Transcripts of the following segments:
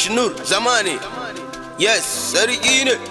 Ashnur Zamani Yes, sarki ne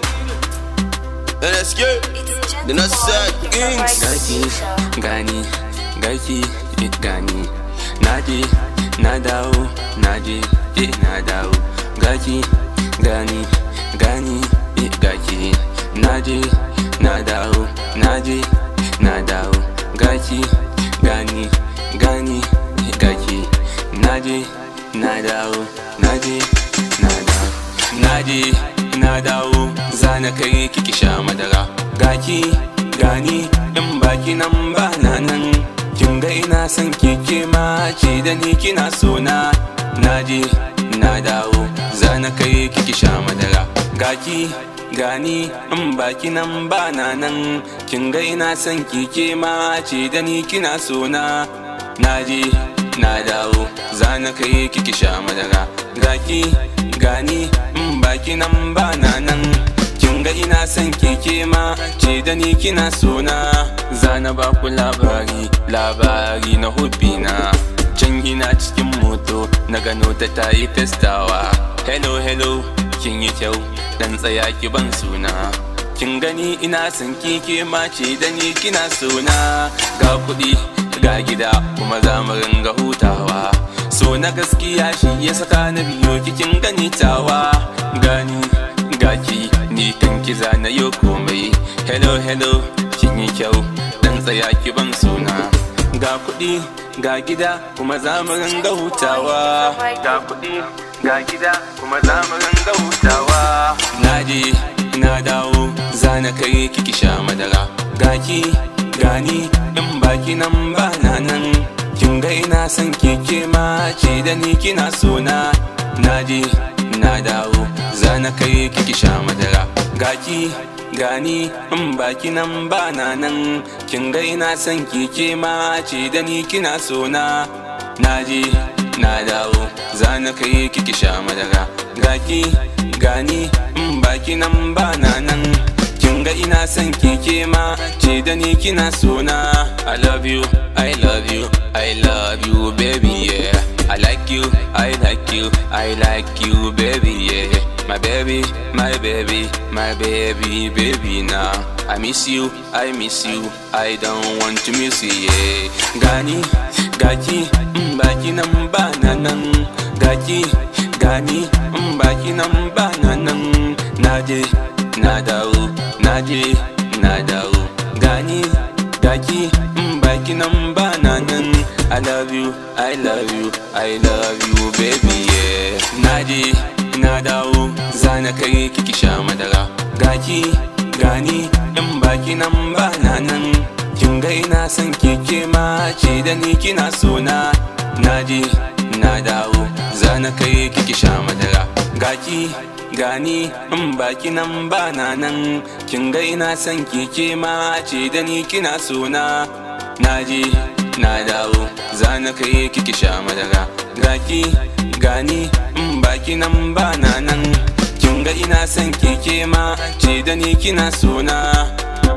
NSK Da Nasa Kings Gaki, gani, gaki, eh, gani Naje, na dawo, naje, eh, na dawo Gaki, gani, gani, eh, gaki Naje, na dawo, naje, na dawo Gaki, gani, gani, eh, gaki Naje, na dawo, naje, na dawo Naje, na dawo, zana kai kiki sha madara Gaki, gani, in baki nan ba na nan Kin ga ina son keke ma ce da ni kina so na Naje, na dawo, zana kai kiki sha madara Gaki, gani, in baki nan ba na nan Kin ga ina son keke ma ce da ni kina so na Naje, na dawo, zana kai kiki sha madara Gaki, gani, in baki nan ba na nan Kin ga ina son keke ma ce da ni kina so na Zana ba ku labari, labari na na Can ina cikin moto, na gano ta ta yi festawa Hello, hello, kin yi kyau, dan tsaya ki ban suna Kin gani ina son keke ma ce da ni kina so na Ga kuɗi, ga gida, kuma za mu ringa hutawa So na gaskiya shi ya saka na biyo kikin gani tawa Gani, gaki, ni kan kiza na yau komai Hello, hello, kin yi kyau, dan tsaya ki ban suna Ga kuɗi, ga gida, kuma za mu ringa hutawa Ga kuɗi, ga gida, kuma za mu ringa hutawa Naje, na dawo, zana kai kiki sha madara Gaki, gani, in baki nan ba na nan Kin ga ina son keke ma ce da ni kina so na Naje, na dawo, zana kai kiki sha madara Gaki, gani, in baki nan ba na nan Kin ga ina son keke ma ce da ni kina so na Naje, na dawo, zana kai kiki sha madara Gaki, gani, in baki nan ba na nan Kin ga ina son keke ma ce da ni kina so na I love you, I love you, I love you baby yeah I like you, I like you, I like you baby yeah My baby, my baby, my baby, baby now I miss you, I miss you, I don't want to miss you yeah Gani, gaki, in baki nan ba na nan Gaki, gani, in baki nan ba na nan Naje, na dawo, naje, na dawo Gani, gaki, in baki nan ba na nan I love you, I love you, I love you baby yeah Naje, na dawo, zana kai kiki sha madara Gaki, gani, in baki nan ba na nan Kin ga ina son keke ma ce da ni kina so na Naje, na dawo, zana kai kiki sha madara Gaki, gani, in baki nan ba na nan Kin ga ina son keke ma ce da ni kina so na Naje, na dawo, zana kai kiki sha madara Gaki, gani, in baki nan ba na nan Kin ga ina son keke ma ce da ni kina so na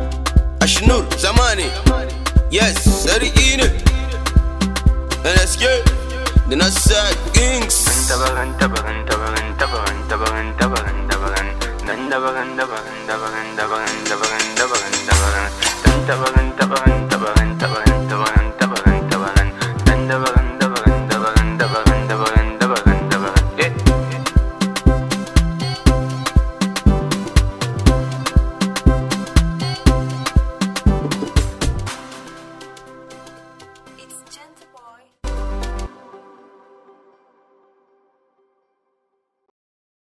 Ashnur Zamani Yes, sarki ne NSK Da Nasa Kings tabaran tabaran tabaran tabaran tabaran tabaran tabaran dan tabaran tabaran